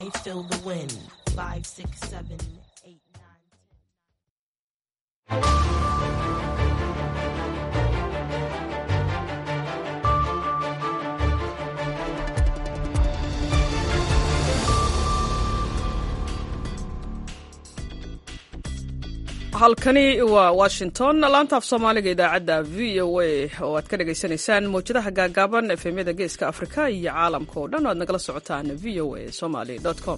Feel the wind. Five, six, seven, eight, nine. halkani waa washington laanta af soomaaliga idaacadda v o a oo aad ka dhagaysanaysaan mawjadaha gaagaaban efemyada geeska afrika iyo caalamka oo dhan o aad nagala socotaan v o a somaly com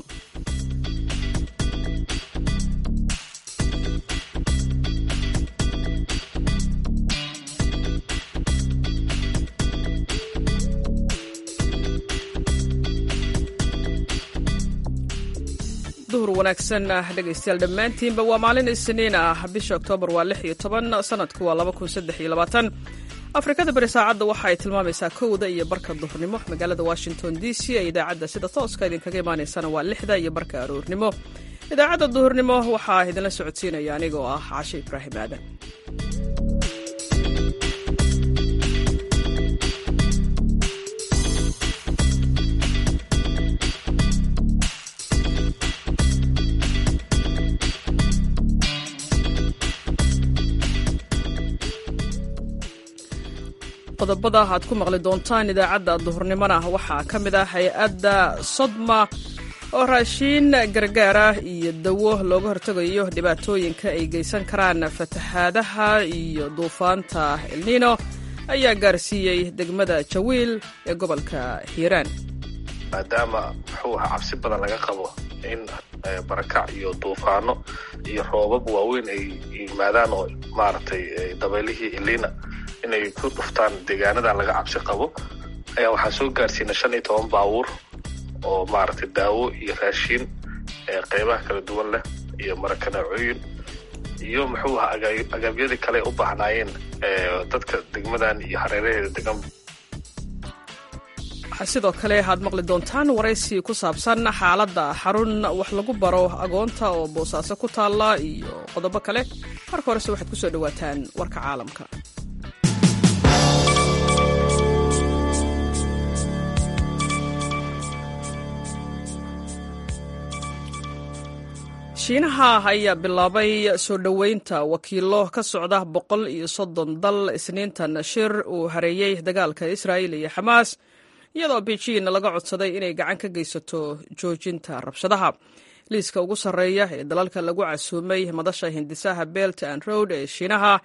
duhur wanaagsan dhegaystayaal dhammaantiinba waa maalin isniin ah bisha oktoobar waa lix iyo toban sanadku waa laba kun saddex iyo labaatan afrikada bari saacadda waxa ay tilmaamaysaa kowda iyo barka duhurnimo magaalada washington d c ee idaacadda sida tooska idinkaga imaanaysana waa lixda iyo barka aroornimo idaacadda duhurnimo waxaa idinla socodsiinaya anigoo ah cashe ibraahim aadan qodobada aad ku maqli doontaan idaacadda duhurnimona waxaa ka mid ah hay-adda sodma oo raashiin gargaara iyo dawo looga hortegayo dhibaatooyinka ay geysan karaan fatahaadaha iyo duufaanta elnino ayaa gaarsiiyey degmada jawiil ee gobolka hiiraan maadaama muxuu ahaa cabsi badan laga qabo in barakac iyo duufaano iyo roobab waaweyn ay yimaadaan oo maaragtay dabeylihii elina inay ku dhuftaan deegaanadan laga cabsi qabo ayaa waxaa soo gaarsiina shan iyo toban baabuur oo maaragtay daawo iyo raashiin qeybaha kala duwan leh iyo marakanacooyin iyo muxuu ahaa agaabyadii kale u baahnaayeen dadka degmadan iyo hareeraheeda degan waxaa sidoo kale aad maqli doontaan waraysi ku saabsan xaaladda xarun wax lagu baro agoonta oo boosaaso ku taalla iyo qodobo kale marka horese waxaad ku soo dhowaataan warka caalamka shiinaha ayaa bilaabay soo dhoweynta wakiilo ka socda boqol iyo soddon dal isniintan shir uu hareeyey dagaalka israa'il iyo xamaas iyadoo beijing laga codsaday inay gacan ka geysato joojinta rabshadaha liiska ugu sarreeya ee dalalka lagu casuumay madasha hindisaha belt and road ee shiinaha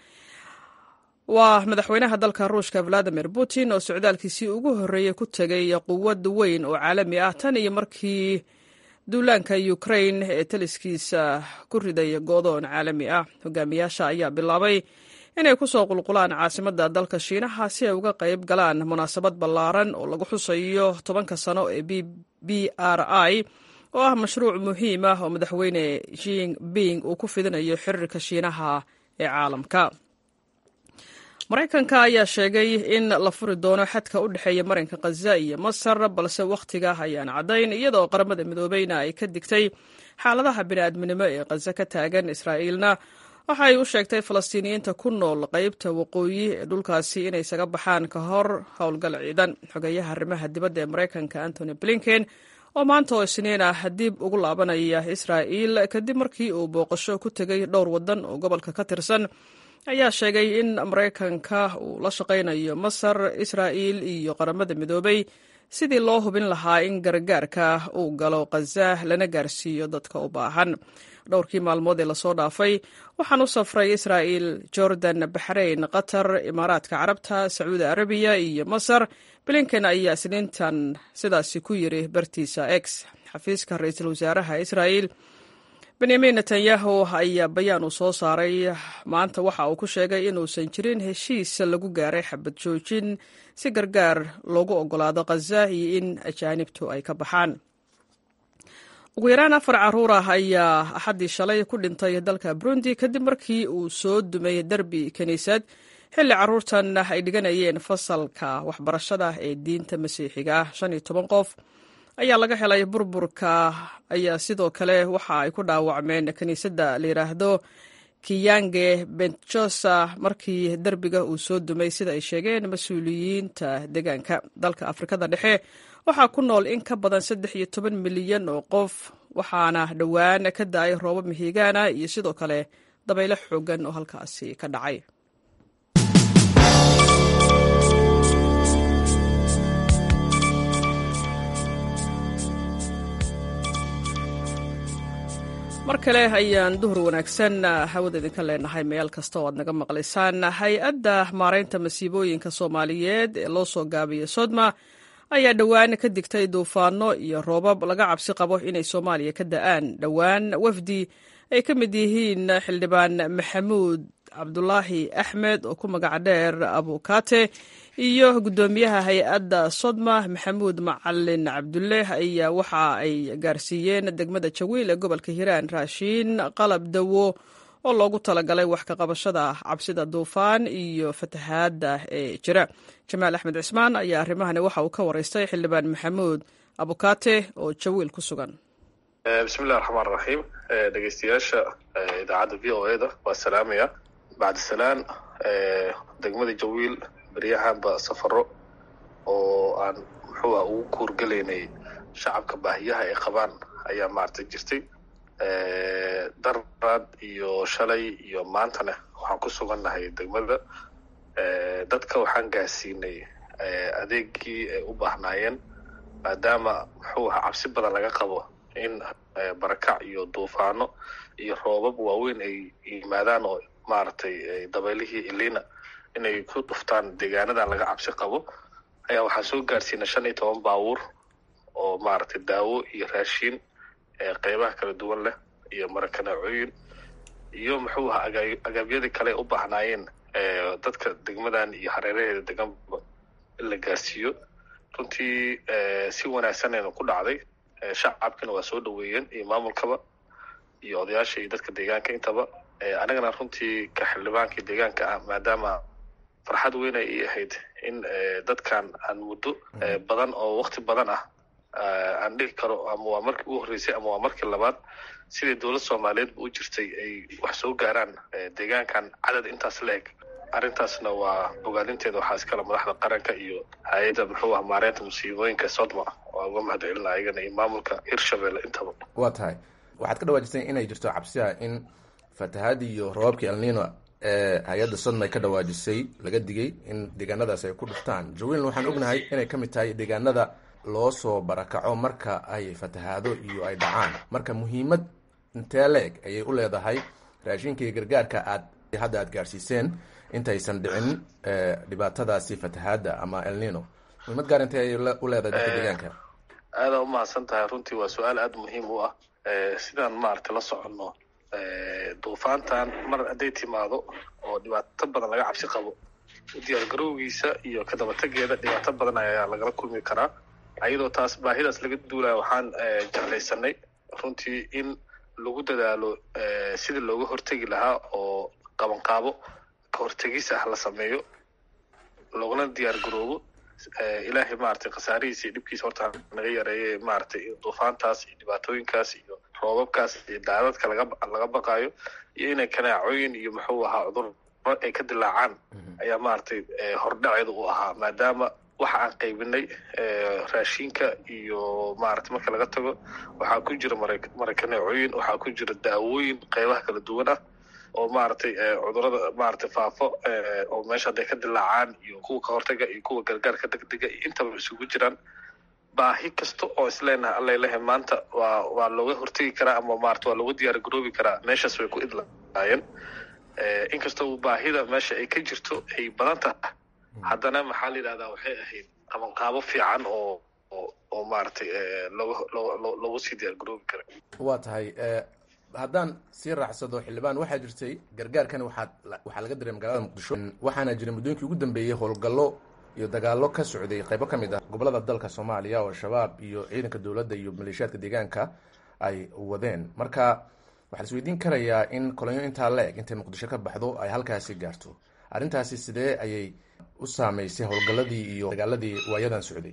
waa madaxweynaha dalka ruushka valadimir putin oo socdaalkiisii ugu horreeyey ku tegay quwad weyn oo caalami ah tan iyo markii duulaanka ukrain ee taliskiisa ku riday goodoon caalami ah hogaamiyaasha ayaa bilaabay inay ku soo qulqulaan caasimadda dalka shiinaha si ay uga qayb galaan munaasabad ballaaran oo lagu xusayo tobanka sano ee b r i oo ah mashruuc muhiim ah oo madaxweyne jinping uu ku fidinayo xiriirka shiinaha ee caalamka maraykanka ayaa sheegay in la furi doono xadka u dhexeeya marinka khaza iyo masar balse wakhtiga ayaan caddayn iyadoo qaramada midoobeyna ay ka digtay xaaladaha bini'aadminimo ee khaza ka taagan israa'iilna waxa ay u sheegtay falastiiniyiinta ku nool qaybta waqooyi ee dhulkaasi inay isaga baxaan ka hor howlgal ciidan xogeeyaha arrimaha dibadda ee maraykanka antony blinken oo maanta oo isniin ah dib ugu laabanaya israa'iil kadib markii uu booqasho ku tegay dhowr waddan oo gobolka ka tirsan ayaa sheegay in maraykanka uu la shaqaynayo masar israa'iil iyo qaramada midoobay sidii loo hubin lahaa in gargaarka uu galo khaza lana gaarsiiyo dadka u baahan dhowrkii maalmood ee lasoo dhaafay waxaan u safray israa'iil jordan baxrayn qatar imaaraadka carabta sacuudi arabiya iyo masar blinken ayaa isniintan sidaasi ku yiri bartiisa x xafiiska ra-iisul wasaaraha israa'iil benyamin netanyahu ayaa bayaan uu soo saaray maanta waxa uu ku sheegay inuusan jirin heshiis lagu gaaray xabad joojin si gargaar loogu ogolaado khaza iyo in ajaanibtu ay ka baxaan ugu yaraan afar caruur ah ayaa axaddii shalay ku dhintay dalka burundi kadib markii uu soo dumay derbi kiniisad xilli carruurtan ay dhiganayeen fasalka waxbarashada ee diinta masiixiga ah shan iyo toban qof ayaa laga helay burburka ayaa sidoo kale waxa ay ku dhaawacmeen kiniisadda la yidhaahdo kiyange benchosa markii derbiga uu soo dumay sida ay sheegeen mas-uuliyiinta deegaanka dalka afrikada dhexe waxaa ku nool in ka badan saddex iyo toban milyan oo qof waxaana dhowaan ka da-ay roobab mihigaana iyo sidoo kale dabaylo xoogan oo halkaasi ka dhacay mar kale ayaan duhur wanaagsan hawada idinka leenahay meel kasta oo aad naga maqlaysaan hay-adda maaraynta masiibooyinka soomaaliyeed ee loo soo gaabiyey sodma ayaa dhowaan ka digtay duufaano iyo roobab laga cabsi qabo inay soomaaliya ka da-aan dhowaan wafdi ay ka mid yihiin xildhibaan maxamuud cabdulaahi axmed oo ku magac dheer abukaate iyo guddoomiyaha hay-adda sodma maxamuud macalin cabdulle ayaa waxa ay gaarsiiyeen degmada jawiil ee gobolka hiiraan raashiin qalab dawo oo loogu talagalay wax ka qabashada cabsida duufaan iyo fatahaadda ee jira jamaal axmed cismaan ayaa arrimahani waxa uu ka waraystay xildhibaan maxamuud abukaate oo jawiil ku sugan bismillahi raxmaan raxiim dhegeystayaasha idaacadda v o e da waa salaamaya bacdisalaan degmada jawiil beryahanba safaro oo aan muxuu ah ugu kuurgelaynay shacabka baahiyaha ay qabaan ayaa maaragtay jirtay daraad iyo shalay iyo maantana waxaan ku sugannahay degmada dadka waxaan gaarsiinay adeegii ay u baahnaayeen maadaama muxuu aha cabsi badan laga qabo in barakac iyo duufaano iyo roobab waaweyn ay yimaadaan oo maaragtay dabeylihii ilina inay ku dhuftaan deegaanadan laga cabsi qabo ayaa waxaan soo gaarsiinay shan iyo toban baabuur oo maaragtay daawo iyo raashiin qeybaha kala duwan leh iyo marakanacooyin iyo muxuu aha agaabyadii kale u baahnaayeen dadka degmadan iyo hareeraheeda deganba in la gaarsiiyo runtii si wanaagsanayna ku dhacday shacabkina waa soo dhaweeyeen iyo maamulkaba iyo odayaasha iyo dadka deegaanka intaba anigana runtii ka xildhibaankii deegaanka ah maadaama farxad weyn ay ii ahayd in dadkan aan muddo badan oo wakti badan ah aan dhihi karo ama waa markii ugu horreysay ama waa markii labaad sidai dowlad soomaaliyeedba u jirtay ay wax soo gaaraan deegaankan cadad intaas la eg arrintaasna waa bogaadinteeda waxaa iskale madaxda qaranka iyo hay-adda muxuu ah maareynta musiibooyinka sodma waa uga mahad celina ayagana iyo maamulka hirshabelle intaba waa tahay waxaad ka dhawaajisay inay jirto cabsiha in fatahaadi iyo roobabkii elnino ee hay-adda sodma ay ka dhawaajisay laga digay in deegaanadaas ay ku dhuftaan jawilna waxaan ognahay inay ka mid tahay deegaanada loo soo barakaco marka ay fatahaado iyo ay dhacaan marka muhiimad intee la-eg ayay u leedahay raashinka iyo gargaarka aad hadda aad gaarsiiseen intaysan dhicin dhibaatadaasi fatahaadda ama elnino muhiimad gaar intee ayay u leedahay dadka deegaanka aadaa umahadsan tahay runtii waa su-aal aada muhiim u ah sidaan maaragtay la soconno duufaantan mar hadday timaado oo dhibaato badan laga cabsi qabo diyaargarowgiisa iyo kadabategeeda dhibaato badan ayaa lagala kulmi karaa ayadoo taas baahidaas laga duulaya waxaan jeclaysanay runtii in lagu dadaalo sidii looga hortegi lahaa oo qabanqaabo ka hortegis ah la sameeyo loogana diyaar garoobo ilaahay maaragtay khasaarihiisa iyo dhibkiisa horta naga yareeye maaragtay duufaantaas iyo dhibaatooyinkaas iyo roobabkaas iyo daadadka laga laga baqaayo iyo inay kanaacooyin iyo muxuu ahaa cudur ay ka dilaacaan ayaa maaragtay hordhaceeda u ahaa maadaama waxa aan qaybinay raashinka iyo maaragtay marka laga tago waxaa ku jira mara marakaneecooyin waxaa ku jira daawooyin qeybaha kala duwan ah oo maaragtay cudurada maaragtay faafo oo meesha hadday ka dilaacaan iyo kuwa ka hortaga iyo kuwa gargaarka degdega iyo intaba isugu jiraan baahi kasta oo isleenahay allailahay maanta waa waa looga hortegi karaa ama maarata waa looga diyaar garoobi karaa meeshaas way ku idlaayeen inkastoo baahida meesha ay ka jirto ay badan tahay haddana maxaa la yidhahdaa waxay ahayd qabanqaabo fiican oo oo maaragtay looga loo loogu sii diyaar garoobi kara waa tahay haddaan sii raacsado xildhibaan waxaa jirtay gargaarkan waxaad waxaa laga diray magaalada muqdisho waxaana jiray muddooyinkii ugu dambeeyey howlgallo iyo dagaallo ka socday qaybo ka mid ah gobolada dalka soomaaliya oo shabaab iyo ciidanka dowladda iyo maleeshiyaadka deegaanka ay wadeen marka waxaa la isweydiin karayaa in kolonyo intaa la eg intay muqdisho ka baxdo ay halkaasi gaarto arrintaasi sidee ayay u saameysay howlgalladii iyo dagaaladii waayadan socday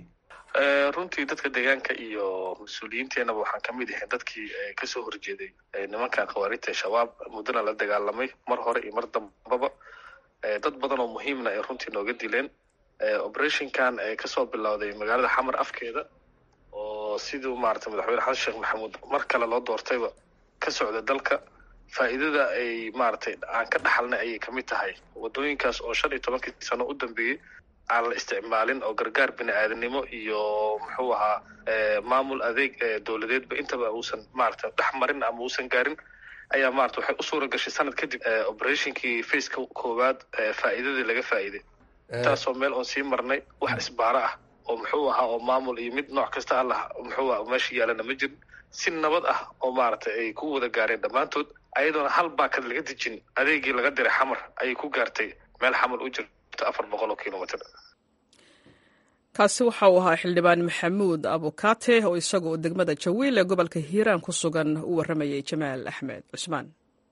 runtii dadka deegaanka iyo mas-uuliyiinteenaba waxaan ka mid ahay dadkii kasoo horjeeday nimankan khawaarijta shabaab muddana la dagaalamay mar hore iyo mar dambaba dad badan oo muhiimna ay runtii nooga dileen operationkan kasoo bilowday magaalada xamar afkeeda oo siduu maarata madaxweyne xasan sheekh maxamuud mar kale loo doortayba ka socda dalka faa'iidada ay maaragtay aan ka dhaxalnay ayay kamid tahay waddooyinkaas oo shan iyo tobankii sano u dambeeyey aan la isticmaalin oo gargaar bini aadanimo iyo muxuu ahaa maamul adeeg dowladeedba intaba uusan maarata dhex marin ama uusan gaarin ayaa maarata waxay u suura gashay sanad kadib operationkii faceka koowaad faa'iidadii laga faa'iiday intaasoo meel oon sii marnay wax isbaaro ah oo muxuu ahaa oo maamul iyo mid nooc kasta allah muxuu aha meesha yaalana ma jirin si nabad ah oo maaragtay ay ku wada gaareen dhammaantood ayadoona hal baakad laga dejin adeegii laga diray xamar ayay ku gaartay meel xamar u jirto afar boqol oo kilomitr kaasi waxa uu ahaa xildhibaan maxamuud abukate oo isaga oo degmada jawiil ee gobolka hiiraan ku sugan u warramayay jamaal axmed cusmaan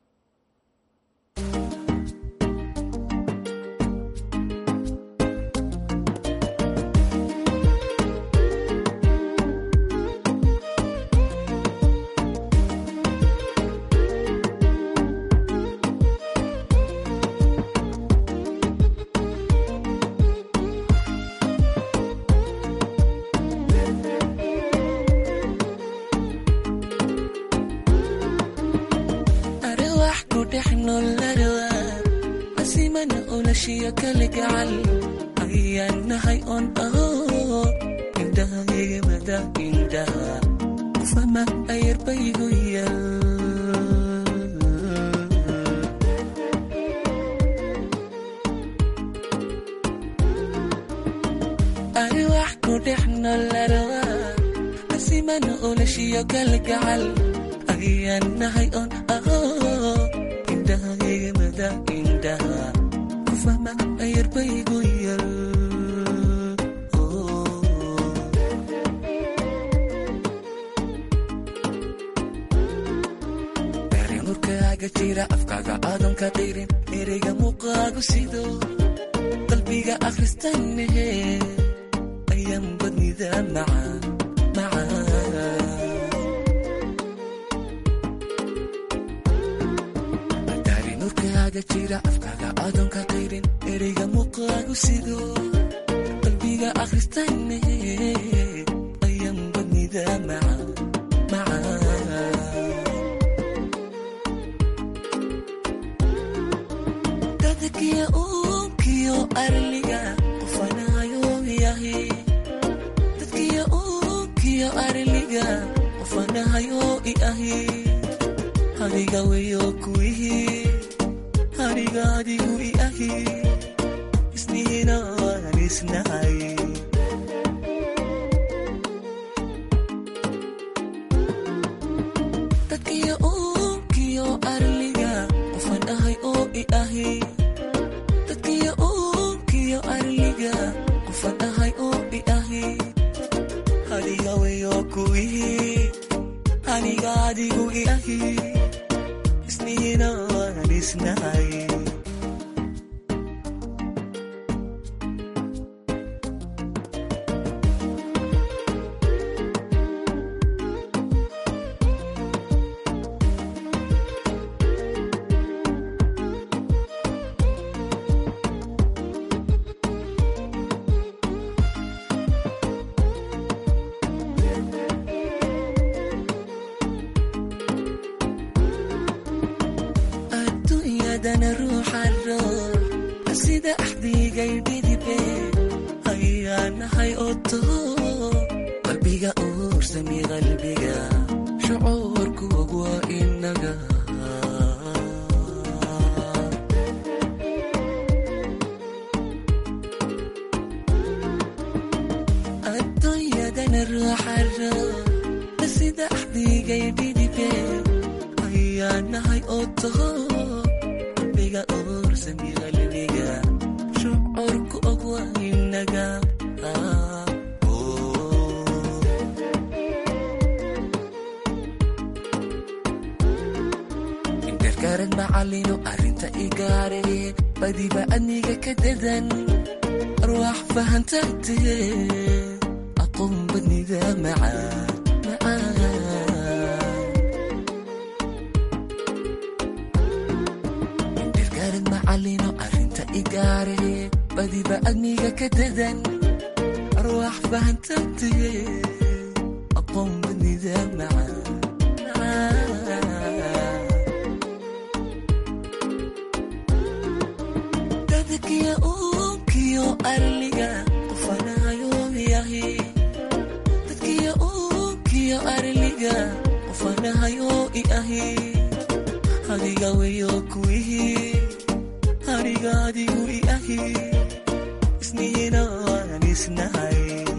ayaanahay on aho indhahaygamada indhaha qofama ayarbaygu yal ari wax ku dhex nolarwa asimana olashiyo kalgacal ayaanahay on aho indhahaygamada indhaha ayarbaygu yal darinurkaaga jira afkaaga aadan ka qirin ereyga muuqaagu sido qalbiga akhristannehe ayaan badnida maca darinurkaaga jira afkaaga aadan ka qirin ereyga muuqaagu sido qalbiga akhristanne ayaan badnida maca dadkiya uunkiyo arliga qofanayo yahi dadkiya uunkiyo arliga qofanahayo i ahi adiga weyo kuwihii aniga adigu i ahi isnihina waan isnahay dadkiyo uunkiyo arliga qofan ahay oo i ahi dadkiyo uunkiyo arliga qofan ahay oo i ahi adiga weyo kuwihii aniga adigu i ahi isnihina waan isnahay adduunyadana ruuxa roor sida axdigay dhidibe ayaanahay oto qalbiga uursami qalbiga shucuurku waa inaga adduunyadana ruuxa roor sida axdigay dhidibe ayaanahay oto qalbiga uursami qalbiga shucuurku og waa inaga indergarad macalino arrinta igaare badiba adniga ka dadan arwaax fahantagtee aqoon badnida macaan macaan indhergaarad macallino arrinta igaare badiba adniga ka dadan arwaax fahantantiye aqoon badnida macaan dadkiya uunkiyo arliga qofanayo yahi dadkiya uunkiyo arliga qofanahayo i ahi adiga weyo kuwihi aniga adigu i ahi isnihina waan isnahay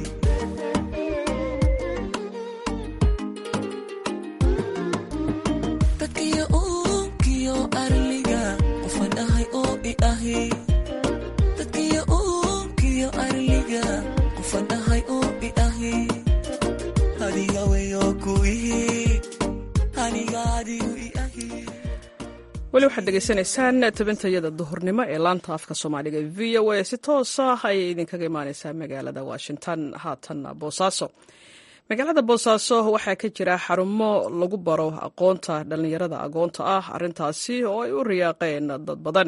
dadkiya uunkiyo arliga qofan ahay oo i ahi dadkiya uunkiyo arliga qofan ahay oo i ahi adiga weyo kuwihi aniga adigu i ahi weli waxaad dhegaysanaysaan tabintayada duhurnimo ee laanta afka soomaaliga v o a si toosa ayay idinkaga imaaneysaa magaalada washington haatan boosaaso magaalada boosaaso waxaa ka jira xarumo lagu baro aqoonta dhallinyarada agoonta ah arintaasi oo ay u riyaaqeen dad badan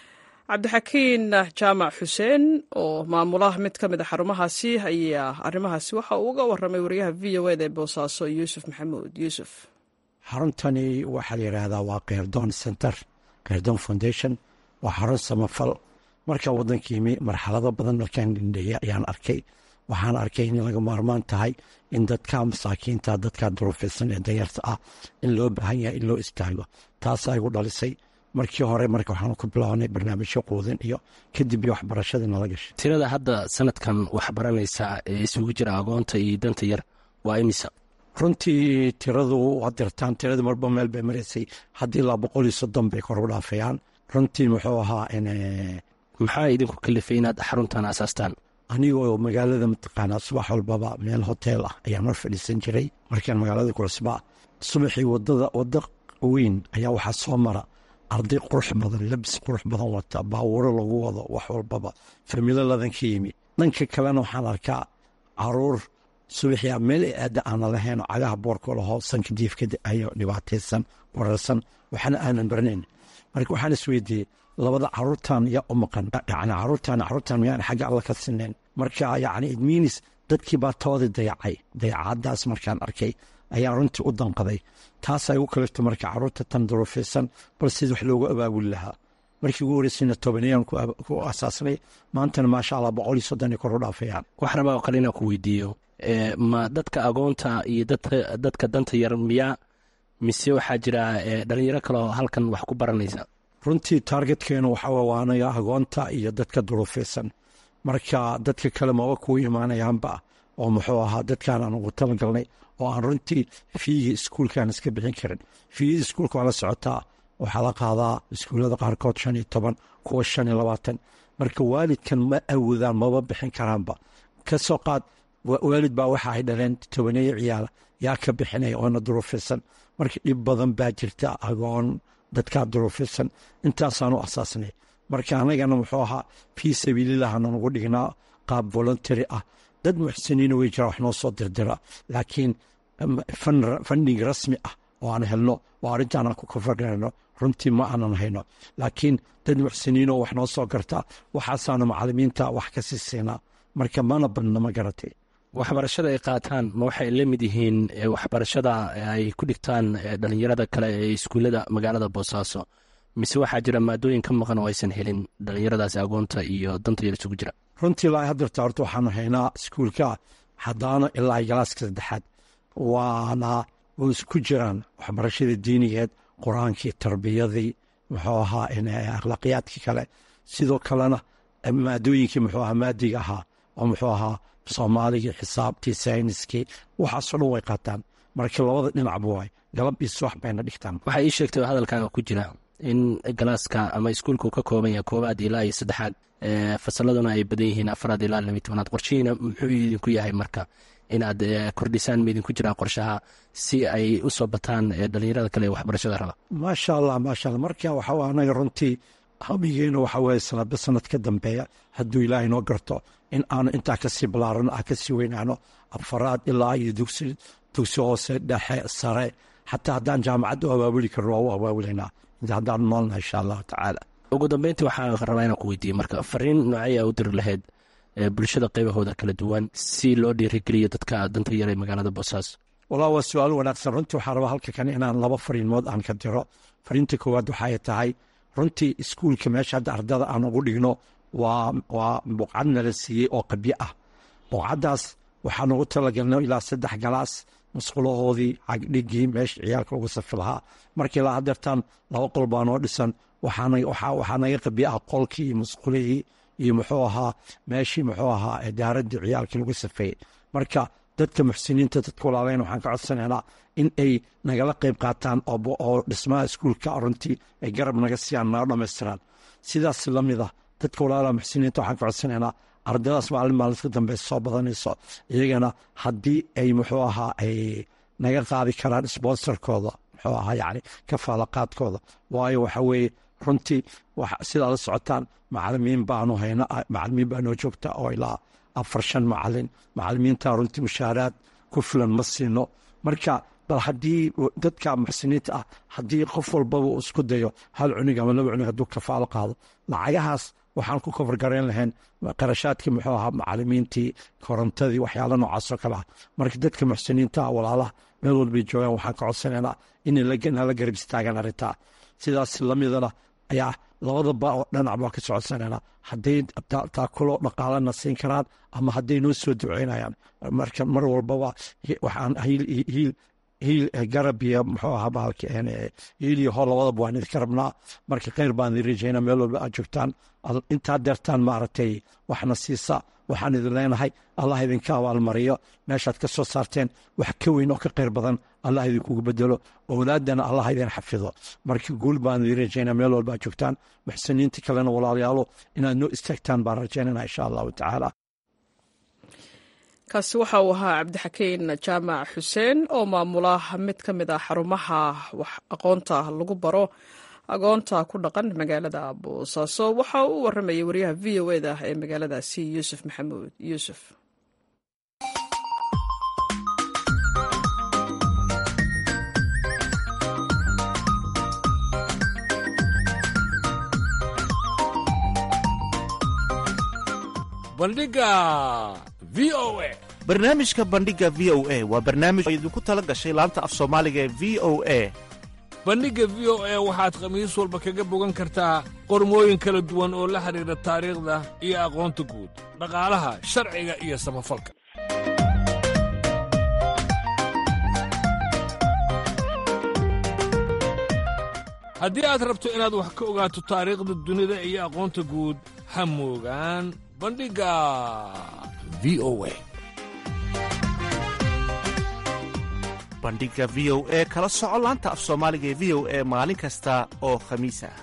cabdixakiin jaamac xuseen oo maamula mid ka mid a xarumahaasi ayaa arrimahaasi waxa uu uga waramay wariyaha v o eda ee boosaaso yuusuf maxamuud yuusuf xaruntani waxaa la yidhaahdaa waa keyrdoon center keyrdoon foundation waa xarun samafal markaa waddanka yimi marxalado badan markaan dhindheeyay ayaan arkay waxaan arkay in laga maarmaan tahay in dadka masaakiinta dadka duruufaysan ee danyarta ah in loo baahan yahay in loo istaago taasaa igu dhalisay markii hore marka waxaan ku bilownay barnaamijyo quudin iyo kadib iyo waxbarashadii nala gashay tirada hadda sanadkan waxbaranaysa ee isugu jira agoonta iyo danta yar waa imisa runtii tiradu waa dirtaan tiradii marba meel bay maraysay haddii ilaa boqol iyo soddon bay kor u dhaafayaan runtii muxuu ahaa in maxaa idinku kalifay inaad xaruntan asaastaan anigoo magaalada mataqaanaa subax walbaba meel hoteel ah ayaan mar fadhiisan jiray markaan magaalada kucusbaa subaxii wadada wada weyn ayaa waxaa soo mara arday qurux badan labis qurux badan wata baawuro lagu wado wax walbaba familo ladan ka yimi dhanka kalena waxaan arkaa caruur subaxia meel aada aana lahayn oo cagaha boorka lahoo sanka diifka ayo dhibaataysan wararsan waxaana aanan baranayn marka waxaan isweydiiyey labada caruurtan yaa u maqan yani caruurtan caruurtan miyaan xagga alla ka sinayn marka yani idmiinis dadkii baa toodii dayacay dayacadaas markaan arkay ayaa runtii u danqaday taasaa igu kalifta marka caruurta tan duruufaysan bal sid wax loogu abaabuli lahaa markii ugu horeysayna tobanayaan ku asaasnay maantana maasha allah boqol iyo soddon ay kor u dhaafayaan wax rabaa oo kale inaan ku weydiiyo ma dadka agoonta iyo dadka danta yar miyaa mise waxaa jira dhalinyaro kaleoo halkan wax ku baranaysa runtii taargetkeenu waxaa waanaya agoonta iyo dadka duruufaysan marka dadka kale maba kuu imaanayaanba oo muxuu ahaa dadkaan aan ugu talagalnay oo aan runtii fiigii iskuulkaan iska bixin karin fiigii iskuulka waa la socotaa waxaa la qaadaa iskuullada qaarkood shan iyo toban kuwa shan iyo labaatan marka waalidkan ma awoodaan maba bixin karaanba ka soo qaad waalid baa waxa ay dhaleen tobaneeyo ciyaala yaa ka bixinaya oona duruufaysan marka dhib badan baa jirta agoon dadkaa duruufaysan intaasaan u asaasnay marka anagana muxuu ahaa fii sabiililahna nagu dhignaa qaab voluntary ah dad muxsiniina way jiraa wax noo soo dirdira laakiin fandhig rasmi ah oo aan helno oo arrintaan aan ku kafargarayno runtii ma aanan hayno laakiin dad muxsiniinoo wax noo soo garta waxaasaanu macalimiinta wax ka sii siinaa marka mana badna ma garatay waxbarashada ay qaataan ma waxay la mid yihiin waxbarashada ay ku dhigtaan dhalinyarada kale ee iskuullada magaalada boosaaso mise waxaa jira maadooyin ka maqan oo aysan helin dhalinyaradaasi agoonta iyo danta yar isugu jira runtii ilaa haddirta horta waxaanu haynaa iskuulka haddaana ilaa galaaska saddexaad waana way isku jiraan waxbarashadii diinigeed qur-aankii tarbiyadii muxuu ahaa akhlaaqiyaadkii kale sidoo kalena maadooyinkii muxuu ahaa maadiga ahaa oo muxuu ahaa soomaaligii xisaabtii sayniskii waxaasoo dhan way qaataan marka labada dhinacba waay galab iyo subax bayna dhigtaan waxaa ii sheegtay oo hadalkaaga ku jira in galaaska ama iskuulka uu ka kooban yahay koobaad ilaa iyo saddexaad fasaladuna ay badan yihiin afaraad ilaa laba tobanaad qorshihiina muxuu idinku yahay marka inaad kordhisaan ma idinku jiraan qorshaha si ay u soo bataan dhalinyarada kale ee waxbarashada raba maasha allah maasha allah marka waxaa anaga runtii hamigeenu waxa weye sanadba sanad ka dambeeya hadduu ilaahay noo garto in aanu intaa kasii ballaaran ah kasii weynaano afaraad ilaa iyo dugsi dugsi hoose dhexe sare xataa haddaan jaamacadda u abaabuli karno waa u abaabulanaa haddaan noolna insha allahu tacaala ugu dambeyntii waxaan rabaa inaan ku weydiiye marka fariin noocey a u diri lahayd bulshada qaybahooda kala duwan si loo dhiirigeliyo dadka danta yar ee magaalada boosaaso wallah waa su-aal wanaagsan runtii waxaa rabaa halka kan inaan laba fariimood aan ka diro fariinta koowaad waxay tahay runtii iskuulka meesha hadda ardada aan ugu dhigno waa waa buqcad nala siiyey oo qabyo ah buqcaddaas waxaan ugu talagalno ilaa saddex galaas musqulahoodii cagdhigii meesha ciyaalka ugu safi lahaa markii ilaa hadeertaan laba qol baa noo dhisan waxaa naga qabyo ah qolkii iyo musqulihii iyo muxuu ahaa meeshii muxuu ahaa daaradii ciyaalkii lagu safeeyey marka dadka muxsiniinta dadka walaalayn waxaan ka codsanaynaa in ay nagala qayb qaataan oo dhismaha iskuulka runtii ay garab naga siiyaan naga dhammaystiraan sidaas lamid ah dadka walaalaha muxsiniinta waxaan ka codsanaynaa ardadaas maalin maalinka dambe soo badanayso iyagana haddii ay muxuu ahaa ay naga qaadi karaan sponsorkooda muxuu ahaa yacni kafaalaqaadkooda waayo waxa weeye runtii sidaa la socotaan macalimiin baanu hayna macalimiin baa noo joogta oo ilaa afar shan macalin macalimiinta runtii mushaaraad ku filan ma siino marka bal haddii dadka muxsiniinta ah haddii qof walbaba uu isku dayo hal cunug ama laba cunug hadduu kafaalo qaado lacagahaas waxaan ku kofargarayn lahayn qarashaadkii muxuu ahaa macalimiintii korontadii waxyaala noocaasoo kale ah marka dadka muxsiniinta ah walaalaha meel walbay joogaan waxaan ka codsanaynaa inala garab istaagaan arrintaa sidaas lamidana ayaa labadaba oo dhanac baan ka socodsanaynaa hadday taakulo dhaqaalana siin karaan ama hadday noo soo duceynayaan marka mar walbaba waxaan hiil hiil garab iyo muxuu ahaa bahalka hiil iyo hor labadaba waan idinka rabnaa marka kheyr baan idin rajaynaa meel walba aad joogtaan intaa deertaan maaragtay waxna siisa waxaan idin leenahay allah idinka abaalmariyo meeshaad ka soo saarteen wax ka weyn oo ka kheyr badan allah idinkugu bedelo owlaadana allah idin xafido marka guul baan idin rajaynaa meel walba aad joogtaan muxsiniinta kalena walaalayaalo inaad noo istaagtaan baan rajaynana insha allahu tacaala kaasi waxa uu ahaa cabdixakiin jaamac xuseen oo maamula mid ka mid ah xarumaha wax aqoonta lagu baro agoonta ku dhaqan magaalada boosaaso waxa uu u waramayay wariyaha v o eda ee magaaladaasi yuusuf maxamuud yuusuf bandhiga v o a barnaamijka bandhiga v o a waa barnaamij oo idinku tala gashay laanta af soomaaliga ee v o a bandhigga v o a waxaad khamiis walba kaga bogan kartaa qormooyin kala duwan oo la xidhiidha taariikhda iyo aqoonta guud dhaqaalaha sharciga iyo samafalka haddii aad rabto inaad wax ka ogaato taariikhda dunida iyo aqoonta guud ha moogaan bandhigga v o a bandhiga v o e kala soco laanta af soomaaliga ee v o e maalin kasta oo khamiis ah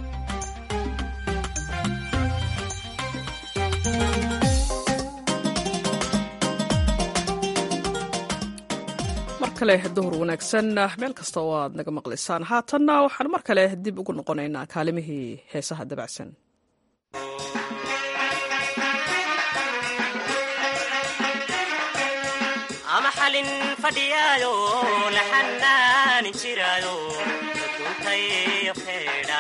mar kale duhur wanaagsan meel kasta oo aad naga maqlaysaan haatanna waxaan mar kale dib ugu noqonaynaa kaalimihii heesaha dabacsan ama xalin fadhiyaayo la xanaanin jiraayo duntayo feedha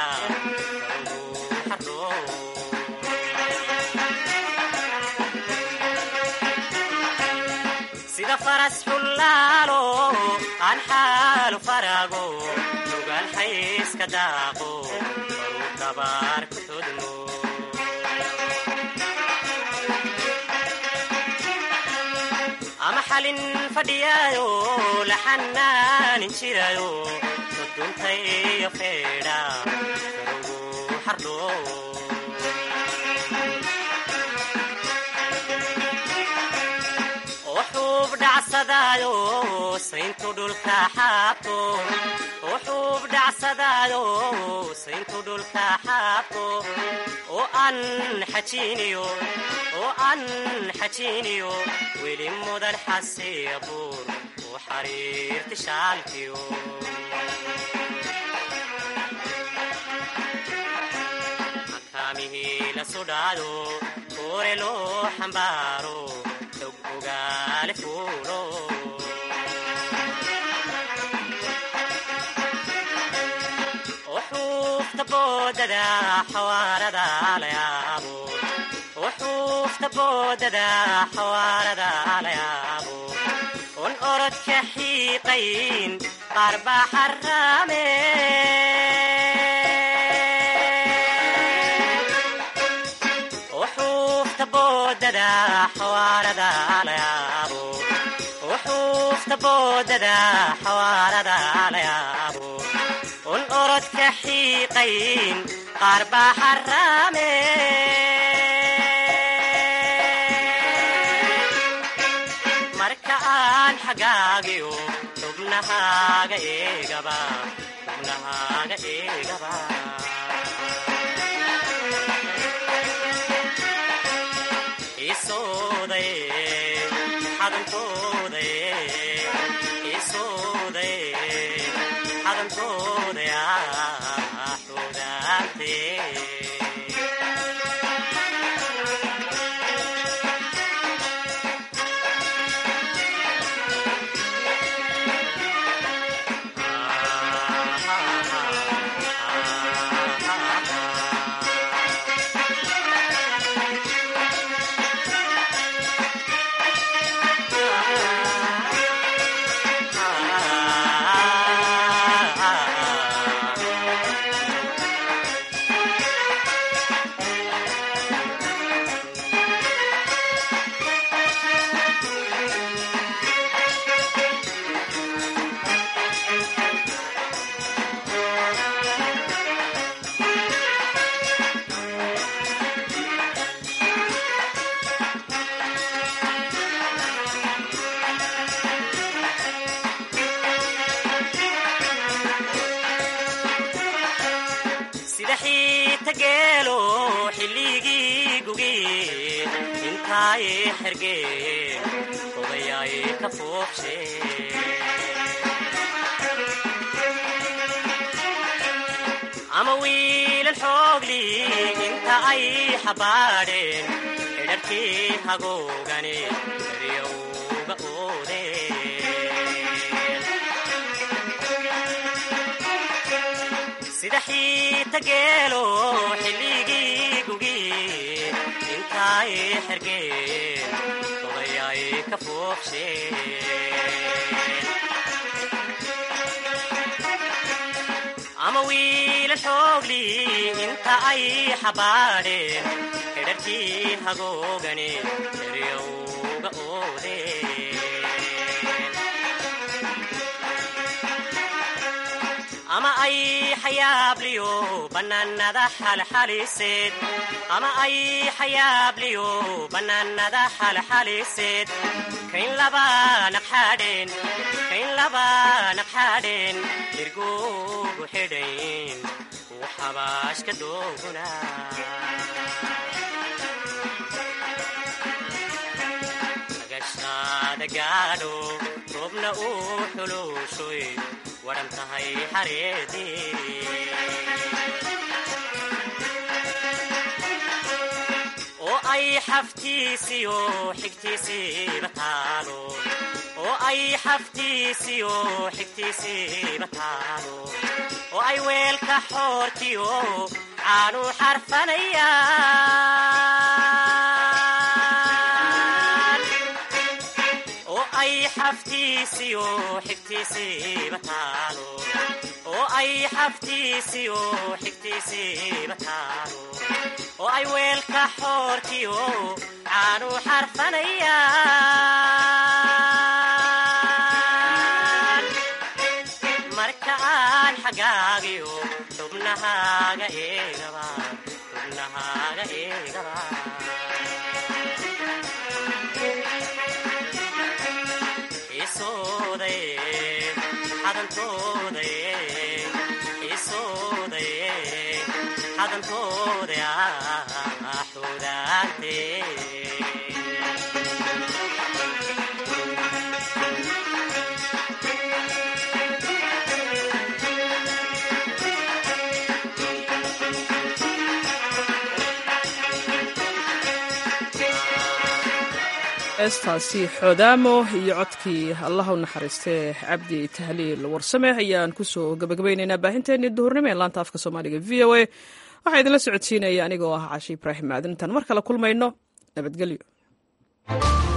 sida faras xullaalo aan xaalu faraago lugaan xayska daaqo baruu dabaar ku todmo ama xalin fadhiyaayo la xanaanin jiraayo soduntayo feedha karugu xardho oo xuub dhacsadaayo sayntu dhulka xaabto oo xuub dhacsadaayo sayntu dhulka xaabto oo aan xajiiniyo oo aan xajiiniyo weli mudan xasiya buur oo xariirti shaalkiyo makaamihii la sudhaado koore loo xambaaro xog ogaale fuulo وحوفت بوددا حواردا ليابو وحوفت بوددا حواردا ليابو والأرض كحيقين قرب حرامين وحوفت بوددا حواردا ليابو وحوفت بوددا حواردا ليابو والأرض كحيقين قرب حرامين marka aan xagaagiyo xubnahaaga eegaba xubnahaaga eegaba isooday xadankooday isooday xadankooday ah xudaantee sida xiita geelo xilligii gugi intaay xergeen odayaay ka foobshe ama wiilal xoogli inta ay xabaadheen xidharkii hagoogani eryowga oodeen sida xiita geelo xilligii gugi intaay xergeen odayaay ka foobsheen ama wiila xoogli inta ay xabaadheen xidharkii hagoogani eryowga oodeen ama ay xayaabliyo bannaanada xalxaliseed ama ay xayaabliyo bannaanada xalxaliseed kayn laba naqxadheen kayn laba naqxadheen dirgugu xidhayn uu xabaashka dooguna agashaada gaadho roobna uu xuluushoy waran tahay xareedii oo ay xaftiisiyo xigtiisiiba taalo oo ay xaftiisiyo xigtiisiiba taalo oo ay weelka xoortiyo caanu xarfanayaan oo ay xaftiisiyo xigtiisiiba taalo oo ay xaftiisiyo xigtiisiiba taalo oo ay weelka xoortiyo caanu xarfanayaan marka aan xagaagiyo xubnahaaga eegaba xubnahaaga eegaba isooday xadantooday isooday xadantooday ah xudaantee heestaasi xoodaamo iyo codkii allah u naxariistee cabdi tahliil warsame ayaan kusoo gabagabaynaynaa baahinteennii duhurnimo ee laanta afka soomaaliga v o a waxaa idinla socodsiinaya anigoo ah cashi ibraahim maadan intaan mar kale kulmayno nabadgelyo